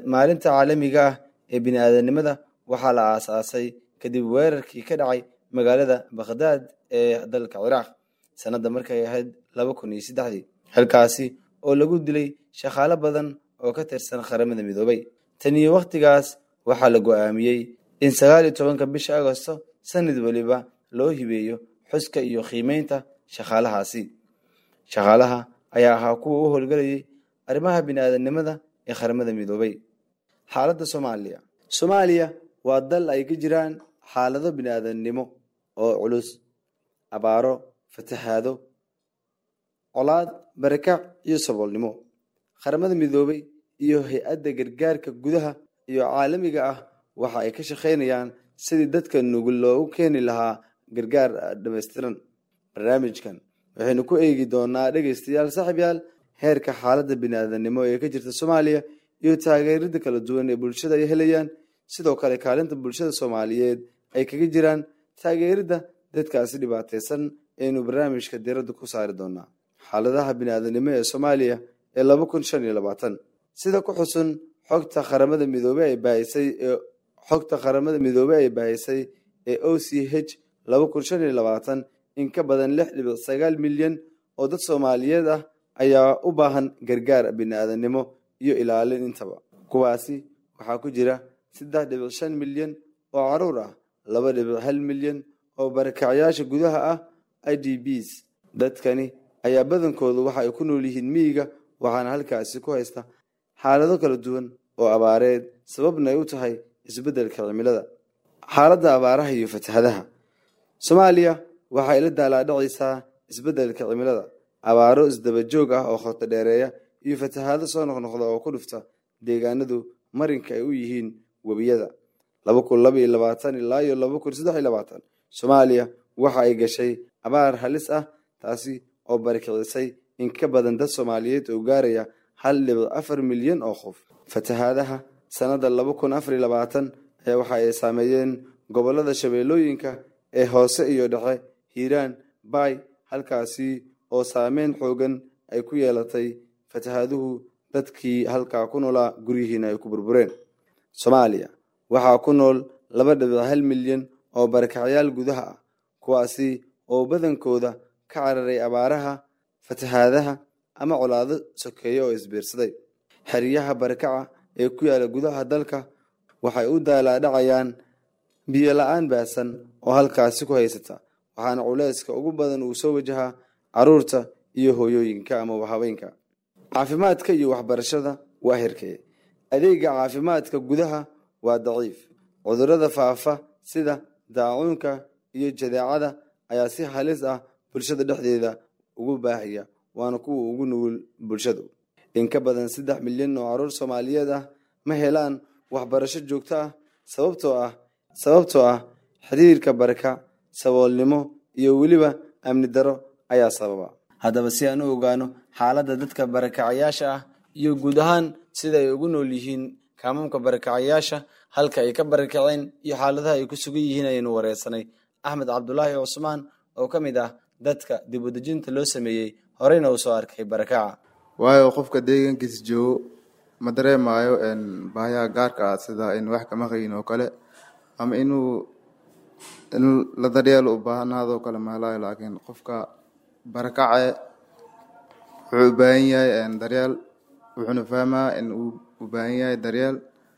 maalinta caalamiga ah ee bini-aadanimada waxaa la aasaasay kadib weerarkii ka dhacay magaalada bakhdaad ee dalka ciraaq sanadda markay ahayd laba kun iyo saddexdii halkaasi oo lagu dilay shaqaalo badan oo ka tirsan qaramada midoobay tan iyo wakhtigaas waxaa la go-aamiyey in sagaal iyo tobanka bisha agosto sanad weliba loo hibeeyo xuska iyo qiimeynta shaqaalahaasi shaqaalaha ayaa ahaa kuwa u howlgelayay arrimaha bini-aadanimada ee qaramada midoobay xaaladda soomaaliya soomaaliya waa dal ay ka jiraan xaalado bini-aadannimo oo culus abaaro fatahaado colaad barakac iyo saboolnimo qaramada midoobay iyo hay-adda gargaarka gudaha iyo caalamiga ah waxa ay ka shaqaynayaan sidii dadka nugul loogu keeni lahaa gargaar dhammaystiran barnaamijkan waxaynu ku eegi doonaa dhegaystayaal saaxiibyaal heerka xaaladda bini-aadannimo ee ka jirta soomaaliya iyo taageerada kala duwan ee bulshada ay helayaan sidoo kale kaalinta bulshada soomaaliyeed ay kaga jiraan taageeridda dadkaasi dhibaataysan aynu barnaamijka diradda ku saari doonaa xaaladaha bini-aadanimo ee soomaaliya ee laba kun shan iyo labaatan sida ku xusun xogta qaramada midoobey ay baahisay ee xogta qaramada midoobey ay baahisay ee o c h laba kun shan iyo labaatan in ka badan lix dhibic sagaal milyan oo dad soomaaliyeed ah ayaa u baahan gargaar bini-aadanimo iyo ilaalin intaba kuwaasi waxaa ku jira saddex dhibic shan milyan oo caruur ah laba dhibic hal milyan oo barakacyaasha gudaha ah i d bs dadkani ayaa badankoodu waxa ay ku nool yihiin miyiga waxaana halkaasi ku haysta xaalado kala duwan oo abaareed sababna ay u tahay isbeddelka cimilada xaaladda abaaraha iyo fatahadaha soomaaliya waxay la daalaadhacaysaa isbeddelka cimilada abaaro isdaba joog ah oo khoto dheereeya iyo fatahaado soo noqnoqda oo ku dhufta deegaanadu marinka ay u yihiin webiyada laba kun laba iyo labaatan ilaa iyo laba kun saddex iyo labaatan soomaaliya waxa ay gashay abaar halis ah taasi oo barakicisay in ka badan dad soomaaliyeed oo gaaraya hal dhibic afar milyan oo qof fatahaadaha sannadda laba kun afar iyo labaatan ayaa waxa ay saameeyeen gobollada shabeellooyinka ee hoose iyo dhexe hiiraan baay halkaasi oo saameyn xoogan ay ku yeelatay fatahaaduhu dadkii halkaa ku noolaa guryihiina ay ku burbureen soomaaliya waxaa ku nool laba dhibic hal milyan oo barakacyaal gudaha ah kuwaasi oo badankooda ka cararay abaaraha fatahaadaha ama colaado sokeeye oo isbiirsaday xeryaha barakaca ee ku yaala gudaha dalka waxay u daalaadhacayaan biyo la-aan baasan oo halkaasi ku haysata waxaana culeyska ugu badan uu soo wajahaa caruurta iyo hooyooyinka ama haweenka caafimaadka iyo waxbarashada waa hirkeye adeega caafimaadka gudaha waa daciif cudurrada faafa sida daacuunka iyo jadeecada ayaa si halis ah bulshada dhexdeeda ugu baahaya waana kuwa ugu nugul bulshadu in ka badan saddex milyan oo caruur soomaaliyeed ah ma helaan waxbarasho joogto ah sababtoo ah sababtoo ah xiriirka baraka saboolnimo iyo weliba amni daro ayaa sababa haddaba si aan u ogaano xaaladda dadka barakacayaasha ah iyo guud ahaan sida ay ugu nool yihiin kaamamka barakacayaasha halka ay ka barakaceen iyo xaaladaha ay ku sugan yihiin ayaynu wareysanay axmed cabdulaahi cusmaan oo ka mid ah dadka dib udejinta loo sameeyey horeyna uu soo arkay barakaca waayo qofka deegaankiisa joogo ma dareemaayo baahiyaha gaarka ah sida in wax kama qayin oo kale ama inuu in la daryeelo u baahanaadoo kale mahelaayo laakiin qofka barakace wuxuu u baahan yahay daryeel wuxuuna fahmaa in uu u baahan yahay daryeel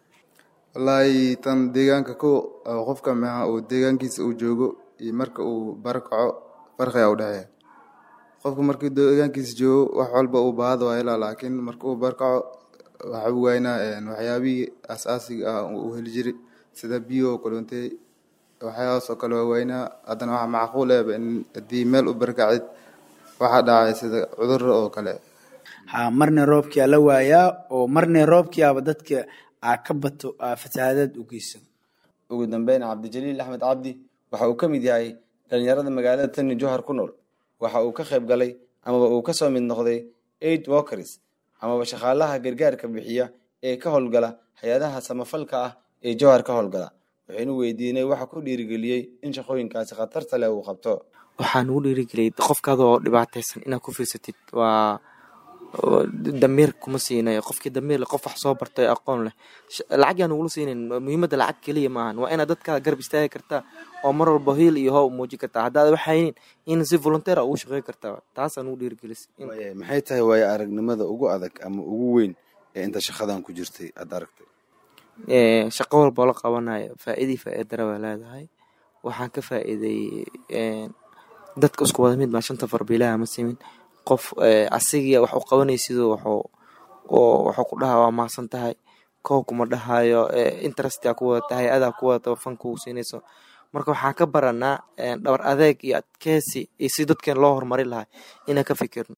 wallaahi tan deegaanka ko qofka maha uu deegaankiisa uu joogo iyo marka uu barakaco farqiga u dhexeeya qofka markii deegaankiisa joogo wax walba uu baahada waa helaa laakiin marka uu barakaco waxa u waynaa waxyaabihii asaasiga ah uu heli jiray sida biyo oo kaloontay waxyaabahaas oo kale waa waynaa haddana waxa macquul ehba in haddii meel u barakacid waxaa dhacay sida cudurro oo kale ha marna roobkia la waayaa oo marna roobkiiaba dadka aa ka bato aa fatahaadaad u geysan ugu dambeyn cabdijaliil axmed cabdi waxa uu ka mid yahay dhalinyarada magaalada tani johar ku nool waxa uu ka qayb galay amaba uu kasoo mid noqday aid walkers amaba shaqaalaha gargaarka bixiya ee ka howlgala hay-adaha samafalka ah ee johar ka howlgala waxaynu weydiinay waxa ku dhiirigeliyey in shaqooyinkaasi khatarta leh uu qabto waxaa nugu dhiirigeliyay qofkaada oo dhibaataysan inaad ku fiirsatid waa damiir kuma siinayo qofkii damiir leh qof wax soo bartay aqoon leh lacag yaan ugula siinayn muhiimadda lacag keliya maahan waa inaad dadkaa garab istaagi kartaa oo mar walba hiil iyo how muujin kartaa haddaad wax haynin in si volunteer ugu shaqeyn kartaa taasaan ugu dhiirigelis maxay tahay waayo aragnimada ugu adag ama ugu weyn ee inta shaqadan ku jirtay aad aragtay shaqo walboo la qabanayo faa'iidii faa'iida dara baa leedahay waxaan ka faa'iiday dadka isku wada mid baa shanta farbiilaha ma simin qof asigiya wax u qabanaysidoo waxuu wuxuu ku dhahaa waa maasan tahay kow kuma dhahayo interestia ku wada tahay adaa ku wada fan kugu siinayso marka waxaan ka baranaa dhabar adeeg iyo adkeysi iyo si dadkeen loo horumari lahaa inaan ka fikirno